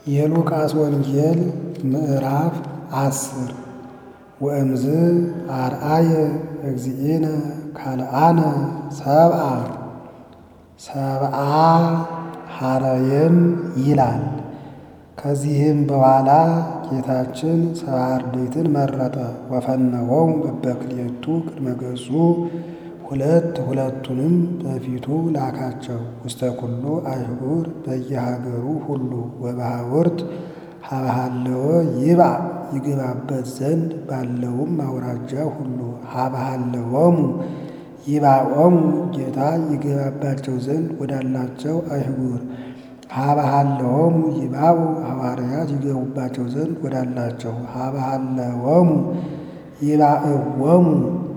የሉቃስ ወንጌል ምዕራፍ አስር ወእምዝ አርአየ እግዚእነ ካልአነ ሰብአ ሰብአ ሐረየም ይላል። ከዚህም በኋላ ጌታችን ሰብዓ አርድእትን መረጠ። ወፈነወሙ በበክልኤቱ ቅድመ ገጹ ሁለት ሁለቱንም በፊቱ ላካቸው። ውስተ ኩሉ አህጉር በየሀገሩ ሁሉ ወበሃውርት ሀበሃለወ ይብአ ይገባበት ዘንድ ባለውም አውራጃ ሁሉ ሀበሃለወሙ ይብአኦሙ ጌታ ይገባባቸው ዘንድ ወዳላቸው አህጉር ሀበሃለወሙ ይብአኡ ሐዋርያት ይገቡባቸው ዘንድ ወዳላቸው ሀበሃለወሙ ይብአእዎሙ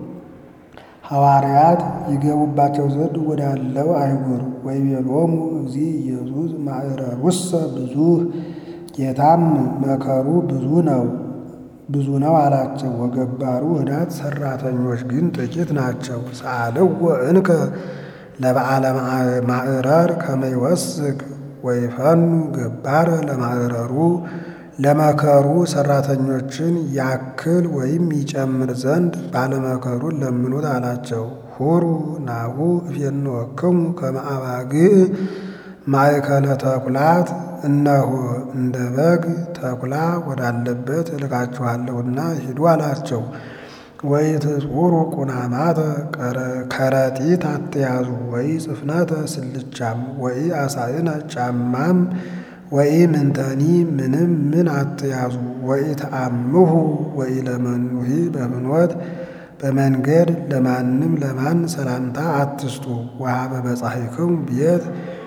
ሐዋርያት ይገቡባቸው ዘንድ ወዳለው አህጉር ወይቤሎሙ እግዚእ ኢየሱስ ማዕረሩሰ ብዙኅ ጌታም መከሩ ብዙ ነው ብዙ ነው አላቸው። ወገባሩ ህዳት ሰራተኞች ግን ጥቂት ናቸው። ሰአልዎ እንከ ለበዓለ ማዕረር ከመ ይወስክ ወይፈኑ ገባረ ለማዕረሩ ለመከሩ ሰራተኞችን ያክል ወይም ይጨምር ዘንድ ባለመከሩን ለምኑት አላቸው። ሁሩ ናሁ እፌንወክሙ ከመ አባግዕ ማእከለ ተኩላት እነሆ እንደ በግ ተኩላ ወዳለበት እልካችኋለሁና ሂዱ አላቸው። ወኢትጹሩ ቁናማተ ከረጢት አትያዙ፣ ወይ ጽፍነተ ስልቻም፣ ወይ አሳእነ ጫማም፣ ወይ ምንተኒ ምንም ምን አትያዙ። ወይ ተአምሁ ወይ ለመኑሂ በፍኖት በመንገድ ለማንም ለማን ሰላምታ አትስጡ። ወሀበ በጻሕክሙ ቤት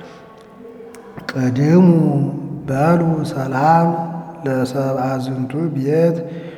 ቅድሙ በሉ ሰላም ለሰብአ ዝንቱ ቤት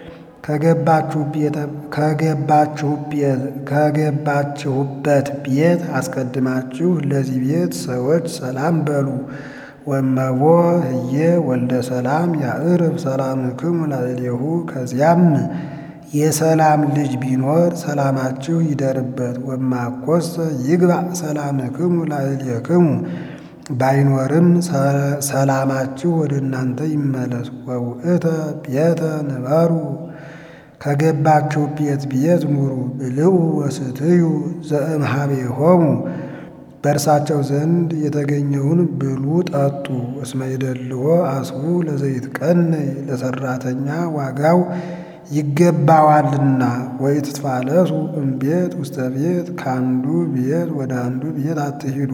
ከገባችሁበት ቤት አስቀድማችሁ ለዚህ ቤት ሰዎች ሰላም በሉ። ወመቦ ህዬ ወልደ ሰላም ያዕርፍ ሰላምክሙ ላዕሌሁ ከዚያም የሰላም ልጅ ቢኖር ሰላማችሁ ይደርበት። ወማኮሰ ይግባእ ሰላምክሙ ላዕሌክሙ ባይኖርም ሰላማችሁ ወደ እናንተ ይመለስ። ወውእተ ቤተ ንበሩ ከገባችሁ ቤት ቤት ኑሩ። ብልዑ ወስትዩ ዘእምኀቤሆሙ በእርሳቸው ዘንድ የተገኘውን ብሉ ጠጡ። እስመ ይደልዎ አስቡ ለዘይትቀነይ ለሰራተኛ ዋጋው ይገባዋልና። ወኢትትፋለሱ እምቤት ውስተ ቤት ከአንዱ ቤት ወደ አንዱ ቤት አትሂዱ።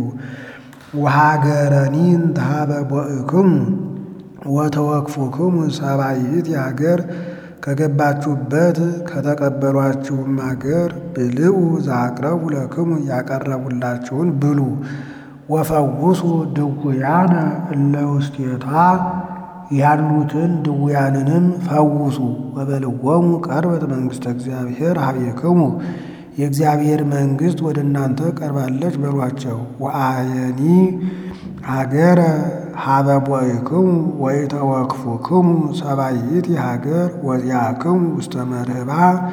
ወሀገረኒን ተሀበ ቦእክሙ ወተወክፉክሙ ሰብአይት የሀገር ከገባችሁበት ከተቀበሏችሁም አገር ብልዑ ዘአቅረቡ ለክሙ ያቀረቡላችሁን ብሉ። ወፈውሱ ድውያነ እለ ውስቴታ ያሉትን ድውያንንም ፈውሱ። ወበልዎሙ ቀርበት መንግሥተ እግዚአብሔር ኀቤክሙ የእግዚአብሔር መንግሥት ወደ እናንተ ቀርባለች በሏቸው። ወአየኒ ሀገረ ሀበ ቦእክሙ ወኢተወክፉክሙ ሰብአይት ሀገር ወዚአክሙ ውስተ መርህባ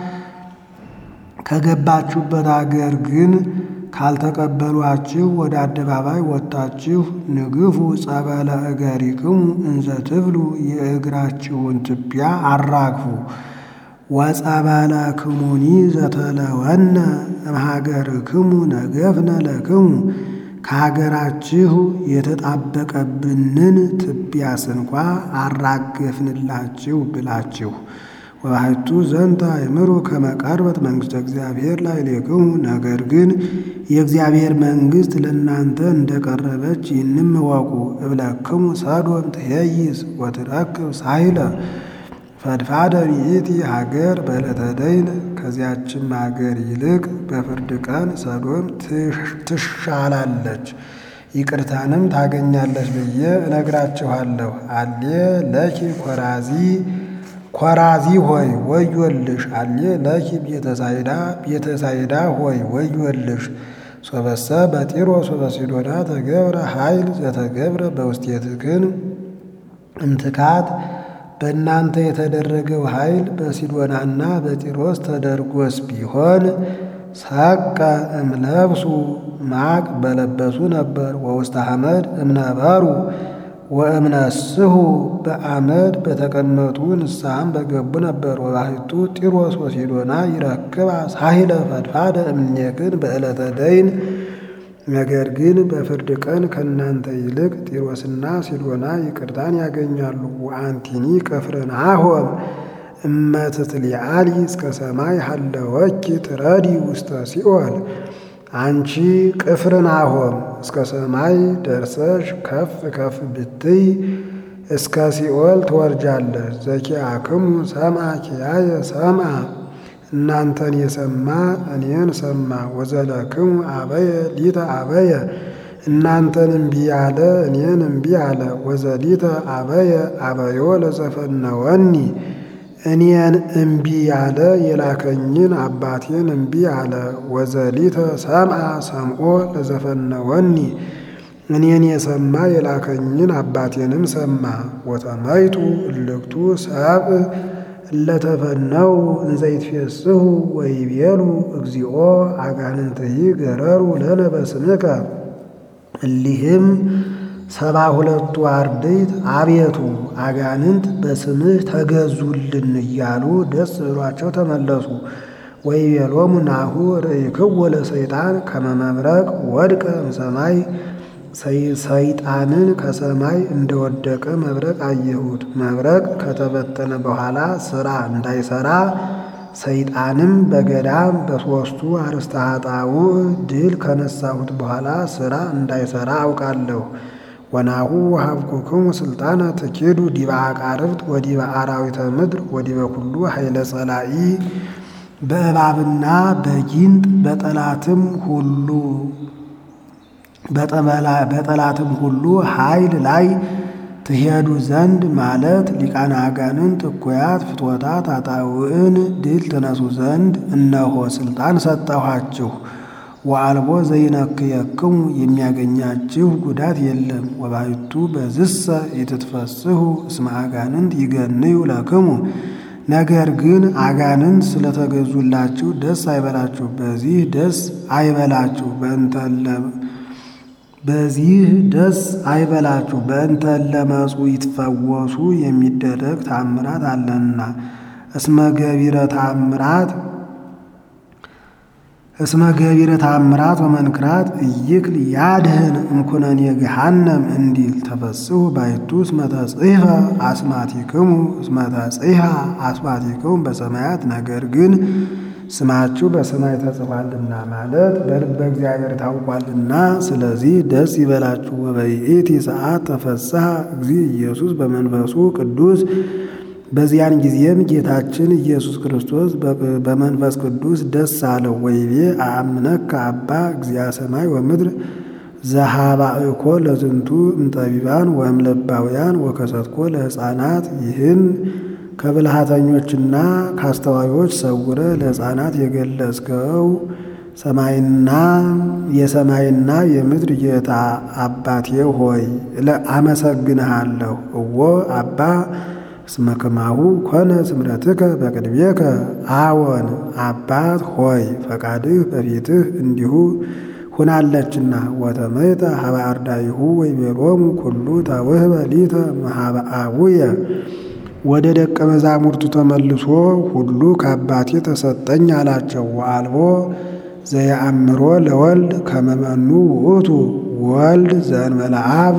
ከገባችሁበት አገር ግን ካልተቀበሏችሁ ወደ አደባባይ ወጥታችሁ ንግፉ ጸበለ እገሪክሙ እንዘ ትብሉ የእግራችሁን ትቢያ አራግፉ። ወጸበለ ክሙኒ ዘተለወነ እምሀገርክሙ ነገፍነ ለክሙ ከሀገራችሁ የተጣበቀብንን ትቢያ ስንኳ አራገፍንላችሁ ብላችሁ ወባሕቱ ዘንተ አእምሩ ከመ ቀርበት መንግሥተ እግዚአብሔር ላዕሌክሙ ነገር ግን የእግዚአብሔር መንግሥት ለእናንተ እንደቀረበች ይህንም እወቁ። እብለክሙ ሰዶም ትሄይስ ወትረክብ ሳይለ ፈድፋደ ይእቲ ሀገር በዕለተ ደይን ከዚያችም ሀገር ይልቅ በፍርድ ቀን ሰዶም ትሻላለች፣ ይቅርታንም ታገኛለች ብዬ እነግራችኋለሁ። አሌ ለኪ ኮራዚ ኮራዚ ሆይ ወዮልሽ! አሌ ለኪ ቤተሳይዳ ቤተሳይዳ ሆይ ወዮልሽ! ሶበሰ በጢሮስ ወበሲዶና ተገብረ ኃይል ዘተገብረ በውስቴትክን እምትካት በእናንተ የተደረገው ኃይል በሲዶናና በጢሮስ ተደርጎስ ቢሆን ሰቀ እምለብሱ ማቅ በለበሱ ነበር። ወውስተ ሐመድ እምነበሩ ወእምነስሁ በአመድ በተቀመጡ ንስሐም በገቡ ነበር። ወባሕቱ ጢሮስ ወሲዶና ይረክባ ሳሂለ ፈድፋደ እምኔክን በዕለተ ደይን። ነገር ግን በፍርድ ቀን ከእናንተ ይልቅ ጢሮስና ሲዶና ይቅርታን ያገኛሉ። ወአንቲኒ ቅፍርናሆም እመትትሊዓሊ እስከ ሰማይ ሀለወኪ ትረዲ ውስተ ሲኦል። አንቺ ቅፍርናሆም እስከ ሰማይ ደርሰሽ ከፍ ከፍ ብትይ እስከ ሲኦል ትወርጃለሽ። ዘኪአክሙ ሰምዐ ኪያየ ሰምዐ እናንተን የሰማ እኔን ሰማ። ወዘለክሙ አበየ ሊተ አበየ እናንተን እምቢ ያለ እኔን እምቢ አለ። ወዘሊተ አበየ አበዮ ለዘፈነወኒ እኔን እምቢ ያለ የላከኝን አባቴን እምቢ አለ። ወዘሊተ ሰምዐ ሰምዖ ለዘፈነወኒ እኔን የሰማ የላከኝን አባቴንም ሰማ። ወተመይጡ እልክቱ ሰብእ እለተፈነው እንዘይትፌስሑ ወይቤሉ እግዚኦ አጋንንትይ ገረሩ ለነ በስምከ እሊህም ሰባ ሁለቱ አርድእት አቤቱ አጋንንት በስምህ ተገዙልን እያሉ ደስ ብሏቸው ተመለሱ። ወይቤሎሙ ናሁ ርእይክዎ ለሰይጣን ከመ መብረቅ ወድቀ እምሰማይ ሰይጣንን ከሰማይ እንደወደቀ መብረቅ አየሁት። መብረቅ ከተበተነ በኋላ ሥራ እንዳይሠራ ሰይጣንም በገዳም በሦስቱ አርእስተ ኃጣውእ ድል ከነሳሁት በኋላ ሥራ እንዳይሠራ አውቃለሁ። ወናሁ ወሀብኩክሙ ሥልጣነ ትኪዱ ዲበ አቃርብት ወዲበ አራዊተ ምድር ወዲበ ኩሉ ኃይለ ጸላኢ በእባብና በጊንጥ በጠላትም ሁሉ በጠላትም ሁሉ ኃይል ላይ ትሄዱ ዘንድ ማለት ሊቃነ አጋንንት እኩያት ፍትወታት አጣውዕን ድል ትነሱ ዘንድ እነሆ ሥልጣን ሰጠኋችሁ። ወአልቦ ዘይነክየክሙ የሚያገኛችሁ ጉዳት የለም። ወባሕቱ በዝሰ ኢትትፈስሑ እስመ አጋንንት ይገንዩ ለክሙ ነገር ግን አጋንንት ስለተገዙላችሁ ደስ አይበላችሁ። በዚህ ደስ አይበላችሁ በእንተለ በዚህ ደስ አይበላችሁ በእንተ ለመጹ ይትፈወሱ የሚደረግ ታምራት አለና። እስመ ገቢረ ታምራት እስመ ገቢረ ታምራት ወመንክራት እይክል ያድህን እምኩነኔ ገሃነም እንዲል ተፈስሑ ባሕቱ እስመ ተጽሕፈ አስማቲክሙ እስመ ተጽሕፈ አስማቲክሙ በሰማያት ነገር ግን ስማችሁ በሰማይ ተጽፏልና ማለት በልበ እግዚአብሔር ታውቋልና፣ ስለዚህ ደስ ይበላችሁ። ወበይእቲ ሰዓት ተፈስሐ እግዚእ ኢየሱስ በመንፈሱ ቅዱስ በዚያን ጊዜም ጌታችን ኢየሱስ ክርስቶስ በመንፈስ ቅዱስ ደስ አለው። ወይቤ አአምነከ አባ እግዚአ ሰማይ ወምድር ዘሃባእኮ ለዝንቱ እምጠቢባን ወእምለባውያን ወከሰትኮ ለሕፃናት ይህን ከብልሃተኞችና ከአስተዋዮች ሰውረ ለሕፃናት የገለጽከው ሰማይና የሰማይና የምድር ጌታ አባቴ ሆይ አመሰግንሃለሁ። እወ አባ እስመ ከማሁ ኮነ ስምረትከ በቅድሜከ አዎን አባት ሆይ ፈቃድህ በፊትህ እንዲሁ ሁናለችና። ወተመይጠ ሀበ አርዳኢሁ ወይቤሎሙ ኩሉ ተውህበ ሊተ እምኀበ አቡየ ወደ ደቀ መዛሙርቱ ተመልሶ ሁሉ ከአባቴ ተሰጠኝ አላቸው። ወአልቦ ዘየአምሮ ለወልድ ከመ መኑ ውእቱ ወልድ ዘእንበለ አብ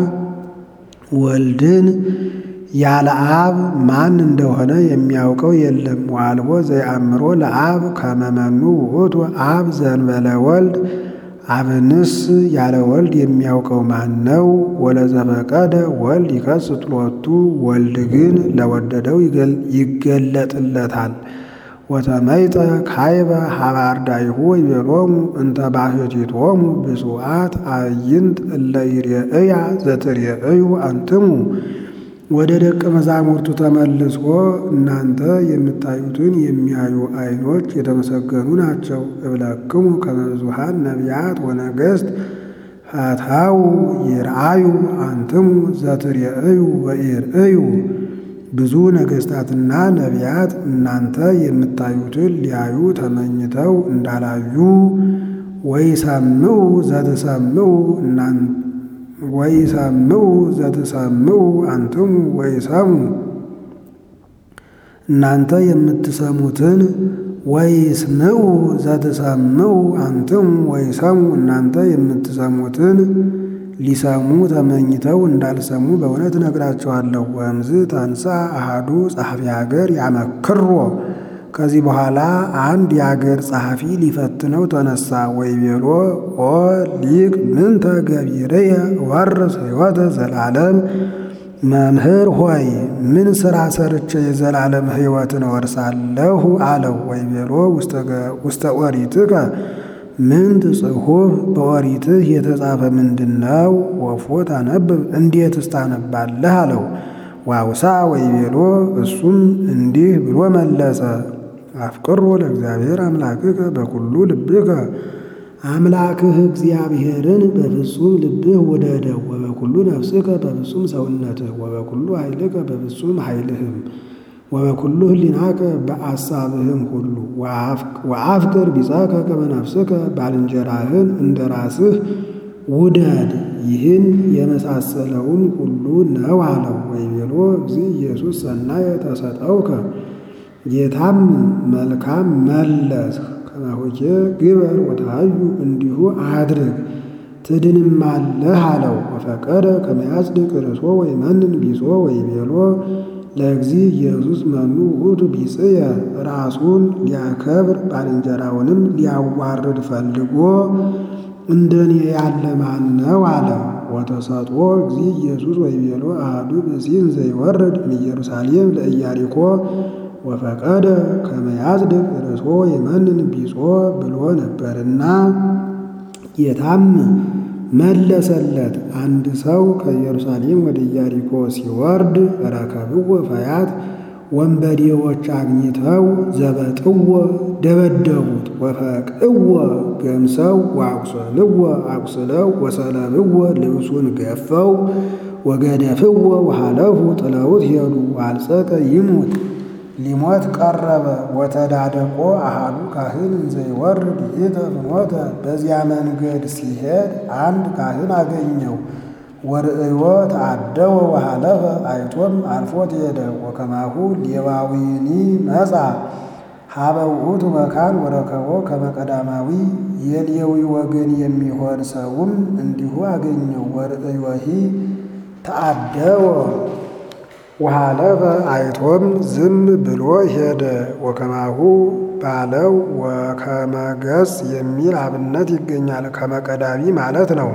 ወልድን ያለ አብ ማን እንደሆነ የሚያውቀው የለም። ወአልቦ ዘየአምሮ ለአብ ከመ መኑ ውእቱ አብ ዘእንበለ ወልድ አብንስ ያለ ወልድ የሚያውቀው ማን ነው? ወለዘፈቀደ ወልድ ይከስት ሎቱ ወልድ ግን ለወደደው ይገለጥለታል። ወተመይጠ ካይበ ሀበ አርዳኢሁ ወይቤሎሙ እንተ ባሕቲቶሙ ብፁዓት አዕይንት እለ ይሬእያ ዘትሬእዩ አንትሙ ወደ ደቀ መዛሙርቱ ተመልሶ እናንተ የምታዩትን የሚያዩ ዓይኖች የተመሰገኑ ናቸው። እብለክሙ ከመ ብዙኃን ነቢያት ወነገሥት ፈትሐው ይርአዩ አንትሙ ዘትሬእዩ ወኢርእዩ። ብዙ ነገሥታትና ነቢያት እናንተ የምታዩትን ሊያዩ ተመኝተው እንዳላዩ ወይሰምዑ ዘትሰምዑ ወይሰምዑ ዘትሰምዑ አንትሙ ወይሰሙ እናንተ የምትሰሙትን ወይስምዑ ዘትሰምዑ አንትሙ ወይሰሙ እናንተ የምትሰሙትን ሊሰሙ ተመኝተው እንዳልሰሙ በእውነት እነግራቸዋለሁ። ወእምዝ ተንሳ አሃዱ ጸሐፊ ሀገር ያመክሮ ከዚህ በኋላ አንድ የአገር ጸሐፊ ሊፈትነው ተነሳ። ወይቤሎ ኦ ሊቅ ምንተ ገቢርየ ወርስ ሕይወተ ዘላለም መምህር ሆይ ምን ሥራ ሰርቼ የዘላለም ሕይወትን እወርሳለሁ አለው። ወይቤሎ ውስተ ኦሪትከ ምንት ጽሑፍ በኦሪትህ የተጻፈ ምንድን ነው? ወፎ ታነብብ እንዴትስ ታነባለህ አለው። ዋውሳ ወይቤሎ እሱም እንዲህ ብሎ መለሰ። አፍቅሮ ለእግዚአብሔር አምላክከ በኩሉ ልብከ አምላክህ እግዚአብሔርን በፍጹም ልብህ ውደደው፣ ወበኩሉ ነፍስከ በፍጹም ሰውነትህ፣ ወበኩሉ ኃይልከ በፍጹም ኃይልህም፣ ወበኩሉ ህሊናከ በአሳብህም ሁሉ ወአፍቅር ቢጸከ ከመ ነፍስከ ባልንጀራህን እንደ ራስህ ውደድ። ይህን የመሳሰለውን ሁሉ ነው አለው። ወይቤሎ እግዚእ ኢየሱስ ሰናየ ተሰጠውከ ጌታም መልካም መለስህ ከማሆቼ ግበር ወተሃዩ እንዲሁ አድርግ ትድንማለህ አለው። ወፈቀደ ከመያጽድቅ ርእሶ ወይመንን ቢጾ ወይቤሎ ለእግዚእ ኢየሱስ መኑ ውእቱ ቢጽየ ራሱን ሊያከብር ባልንጀራውንም ሊያዋርድ ፈልጎ እንደኔ ያለ ማን ነው አለ። ወተሰጥኦ እግዚእ ኢየሱስ ወይቤሎ አሐዱ ብእሲን ዘይወርድ እምኢየሩሳሌም ለኢያሪኮ ወፈቀደ ከመያጽድቅ ርእሶ ወይመንን ቢጾ ብሎ ነበርና ጌታም መለሰለት። አንድ ሰው ከኢየሩሳሌም ወደ ኢያሪኮ ሲወርድ ረከብዎ ፈያት ወንበዴዎች አግኝተው ዘበጥዎ ደበደቡት። ወፈቅእዎ ገምሰው ወአቁሰልዎ አቁስለው ወሰለብዎ ልብሱን ገፈው ወገደፍዎ ወሃለፉ ጥለውት ሄዱ። አልጸቀ ይሙት ሊሞት ቀረበ። ወተዳደቆ አሃዱ ካህን እንዘይወርድ ይእተ ፍኖተ በዚያ መንገድ ሲሄድ አንድ ካህን አገኘው። ወርእዮ ተአደወ ወሃለፈ አይቶም አልፎት ሄደ። ወከማሁ ሌዋዊኒ መጻ ሀበ ውእቱ መካን ወረከቦ ከመ ቀዳማዊ የሌዊ ወገን የሚሆን ሰውም እንዲሁ አገኘው። ወርእዮሂ ተአደወ ወሃለፈ አይቶም ዝም ብሎ ሄደ። ወከማሁ ባለው ወከመገጽ የሚል አብነት ይገኛል። ከመቀዳሚ ማለት ነው።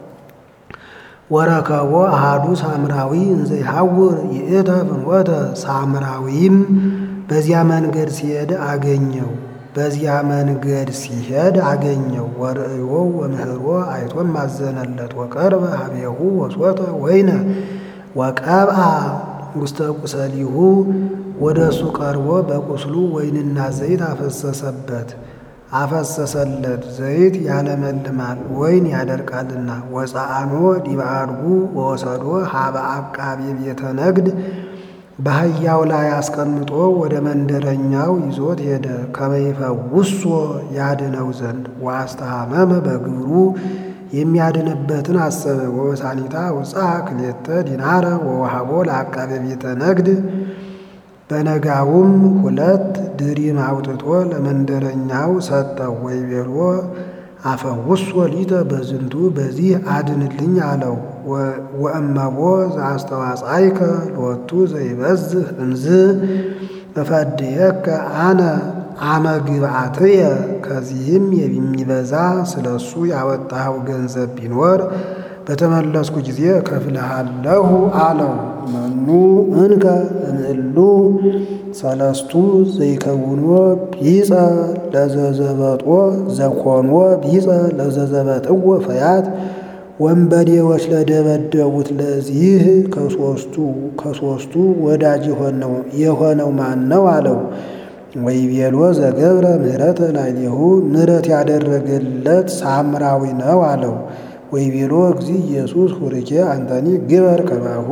ወረከቦ አሃዱ ሳምራዊ እንዘይሐውር ይእተ ፍኖተ ሳምራዊም በዚያ መንገድ ሲሄድ አገኘው። በዚያ መንገድ ሲሄድ አገኘው። ወርእዮ ወምህሮ አይቶም ማዘነለት። ወቀርበ ሀቤሁ ወሶተ ወይነ ወቀብአ ውስተ ቁሰሊሁ ወደ እሱ ቀርቦ በቁስሉ ወይንና ዘይት አፈሰሰበት አፈሰሰለት። ዘይት ያለመልማል ወይን ያደርቃልና። ወፀአኖ ዲበ አድጉ ወወሰዶ ሀበ አቃቤ ቤተ ነግድ በአህያው ላይ አስቀምጦ ወደ መንደረኛው ይዞት ሄደ። ከመይፈውሶ ያድነው ዘንድ ወአስተሐመመ በግብሩ የሚያድንበትን አሰበ። ወበሳኒታ ውፃ ክሌተ ዲናረ ወወሃቦ ለአቃቤ ቤተ ነግድ በነጋውም ሁለት ድሪም አውጥቶ ለመንደረኛው ሰጠው። ወይቤሎ አፈውሶ ሊተ በዝንቱ በዚህ አድንልኝ አለው። ወእመቦ ዘአስተዋጻይከ ሎቱ ዘይበዝህ እንዝ እፈድየከ አነ አመ ግብአትየ ከዚህም የሚበዛ ስለ እሱ ያወጣኸው ገንዘብ ቢኖር በተመለስኩ ጊዜ ከፍልሃለሁ አለው። መኑ እንከ እምእሉ ሰለስቱ ዘይከውኖ ቢጸ ለዘዘበጦ ዘኮኖ ቢጸ ለዘዘበጥዎ ፈያት ወንበዴዎች ለደበደቡት ለዚህ ከሶስቱ ከሶስቱ ወዳጅ የሆነው ማን ነው አለው። ወይቤሎ ዘገብረ ምህረተ ላዕሌሁ ምህረት ያደረገለት ሳምራዊ ነው አለው። ወይቤሎ እግዚእ ኢየሱስ ሁርኬ አንተኒ ግበር ከማሁ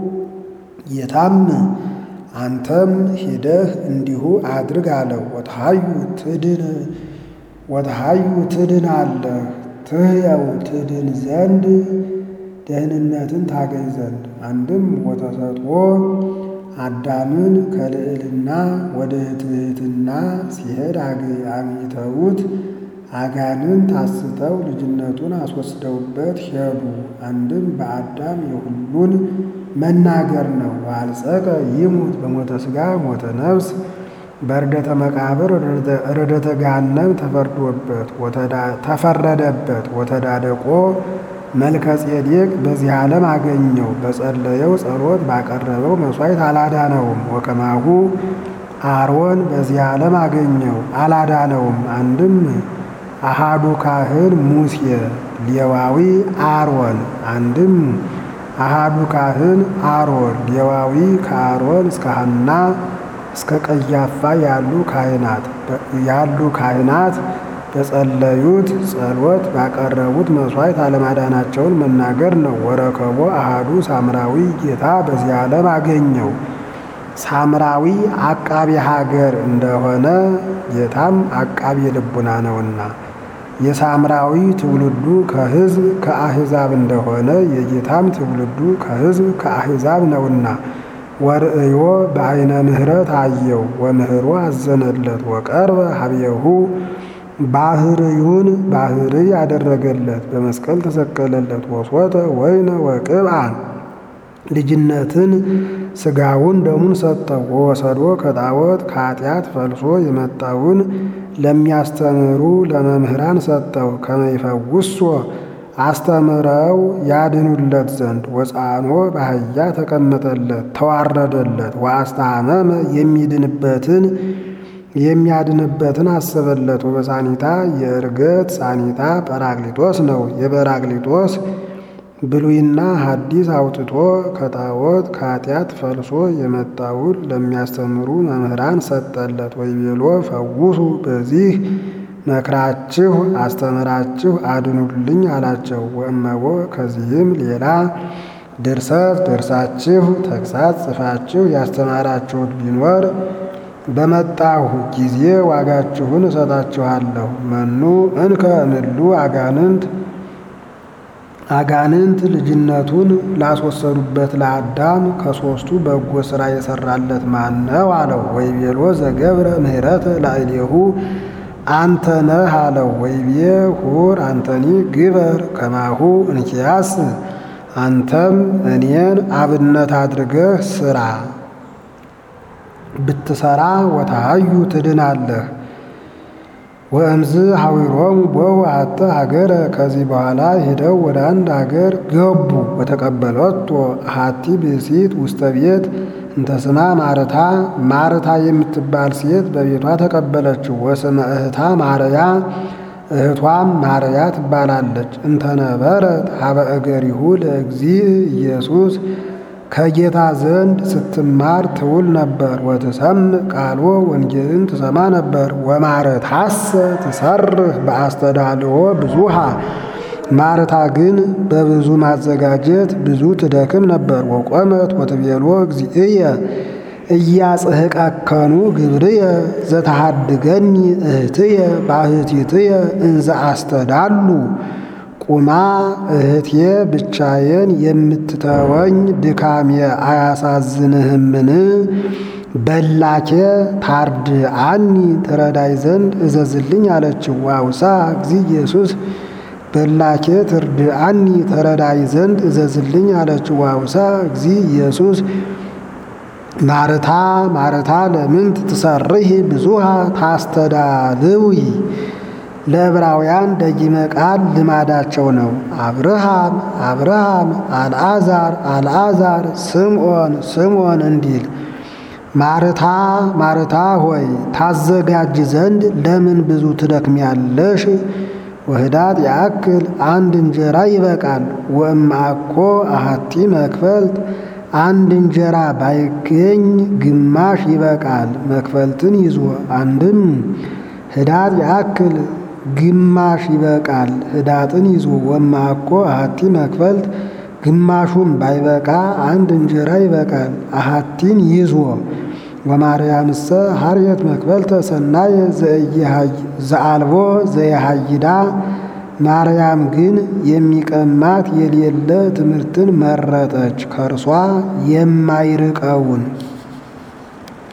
ጌታም አንተም ሂደህ እንዲሁ አድርግ አለው። ወተሃዩ ትድን ወተሃዩ ትድን አለህ ትህየው ትድን ዘንድ ደህንነትን ታገኝ ዘንድ አንድም ወተሰጥኦ አዳምን ከልዕልና ወደ ትሕትና ሲሄድ አግኝተውት አጋንንት አስተው ልጅነቱን አስወስደውበት ሄዱ። አንድም በአዳም የሁሉን መናገር ነው። ዋልጸቀ ይሙት በሞተ ሥጋ ሞተ ነፍስ በርደተ መቃብር ርደተ ገሃነም ተፈርዶበት ተፈረደበት። ወተዳደቆ መልከ ጼዴቅ በዚህ ዓለም አገኘው። በጸለየው ጸሎት ባቀረበው መሥዋዕት አላዳነውም። ወከማሁ አሮን በዚህ ዓለም አገኘው አላዳነውም። አንድም አሃዱ ካህን ሙሴ ሌዋዊ አሮን አንድም አሃዱ ካህን አሮን ሌዋዊ ከአሮን እስከ ሐና እስከ ቀያፋ ያሉ ካህናት ያሉ ካህናት በጸለዩት ጸሎት ባቀረቡት መሥዋዕት አለማዳናቸውን መናገር ነው። ወረከቦ አሃዱ ሳምራዊ ጌታ በዚህ ዓለም አገኘው። ሳምራዊ አቃቤ ሀገር እንደሆነ ጌታም አቃቤ ልቡና ነውና የሳምራዊ ትውልዱ ከሕዝብ ከአሕዛብ እንደሆነ የጌታም ትውልዱ ከሕዝብ ከአሕዛብ ነውና ወርእዮ በዐይነ ምሕረት አየው ወምህሮ አዘነለት ወቀርበ ሀቤሁ ባህርዩን ባህርይ ያደረገለት በመስቀል ተሰቀለለት ወሶተ ወይነ ወቅብአ ልጅነትን ሥጋውን ደሙን ሰጠው። ወወሰዶ ከጣዖት ከኃጢአት ፈልሶ የመጣውን ለሚያስተምሩ ለመምህራን ሰጠው። ከመይፈውሶ አስተምረው ያድኑለት ዘንድ ወፃኖ በአህያ ተቀመጠለት ተዋረደለት። ወአስተሐመመ የሚድንበትን የሚያድንበትን አሰበለት። ወበሳኒታ የእርገት ሳኒታ ጰራቅሊጦስ ነው። የጰራቅሊጦስ ብሉይና ሐዲስ አውጥቶ ከጣዖት ከኃጢአት ፈልሶ የመጣውን ለሚያስተምሩ መምህራን ሰጠለት። ወይቤሎ ፈውሱ በዚህ መክራችሁ አስተምራችሁ አድኑልኝ አላቸው። ወእመቦ ከዚህም ሌላ ድርሰት ደርሳችሁ ተግሳጽ ጽፋችሁ ያስተማራችሁት ቢኖር በመጣሁ ጊዜ ዋጋችሁን እሰጣችኋለሁ። መኑ እንከ እምሉ አጋንንት አጋንንት ልጅነቱን ላስወሰዱበት ለአዳም ከሦስቱ በጎ ሥራ የሠራለት ማን ነው አለው። ወይቤሎ ዘገብረ ምሕረተ ላዕሌሁ አንተ ነህ አለው። ወይቤ ሁር አንተኒ ግበር ከማሁ እንኪያስ አንተም እኔን አብነት አድርገህ ሥራ ብትሰራ ወታሃዩ ትድናለህ። ወእምዝ ሐዊሮሙ ቦው አተ ሀገረ ከዚህ በኋላ ሄደው ወደ አንድ አገር ገቡ። በተቀበለቶ አሐቲ ብእሲት ውስተ ቤት እንተ ስማ ማርታ ማርታ የምትባል ሴት በቤቷ ተቀበለችው። ወስመ እህታ ማርያ እህቷም ማርያ ትባላለች። እንተነበረት ሀበ እገሪሁ ለእግዚእ ኢየሱስ ከጌታ ዘንድ ስትማር ትውል ነበር። ወትሰምዕ ቃሎ ወንጌልን ትሰማ ነበር። ወማረታሰ ትሰርህ በአስተዳልዎ ብዙሃ ማርታ ግን በብዙ ማዘጋጀት ብዙ ትደክም ነበር። ወቆመት ወትቤሎ እግዚእየ እያጽሕቀከኑ ግብርየ ዘተሃድገኒ እህትየ ባህቲትየ እንዘ አስተዳሉ ቁማ እህቴ ብቻዬን የምትተወኝ ድካሜ አያሳዝንህምን? በላኬ ታርድ አኒ ትረዳይ ዘንድ እዘዝልኝ አለችው። ዋውሳ እግዚ ኢየሱስ በላኬ ትርድ አኒ ተረዳይ ዘንድ እዘዝልኝ አለችው። ዋውሳ እግዚ ኢየሱስ ማርታ ማርታ ለምንት ትሰርሂ ብዙሃ ታስተዳልዊ ለዕብራውያን ደጊመ ቃል ልማዳቸው ነው። አብርሃም አብርሃም አልዓዛር አልዓዛር ስምዖን ስምዖን እንዲል ማርታ ማርታ ሆይ ታዘጋጅ ዘንድ ለምን ብዙ ትደክሚያለሽ? ወህዳት ያክል አንድ እንጀራ ይበቃል። ወእምአኮ አሐቲ መክፈልት አንድ እንጀራ ባይገኝ ግማሽ ይበቃል። መክፈልትን ይዞ አንድም ህዳት ያክል ግማሽ ይበቃል። ህዳጥን ይዞ ወማኮ አሐቲ መክፈልት ግማሹም ባይበቃ አንድ እንጀራ ይበቃል። አሐቲን ይዞ ወማርያምሰ ሀርየት መክፈልተ ሰናየ ዘአልቦ ዘየሃይዳ ማርያም ግን የሚቀማት የሌለ ትምህርትን መረጠች፣ ከእርሷ የማይርቀውን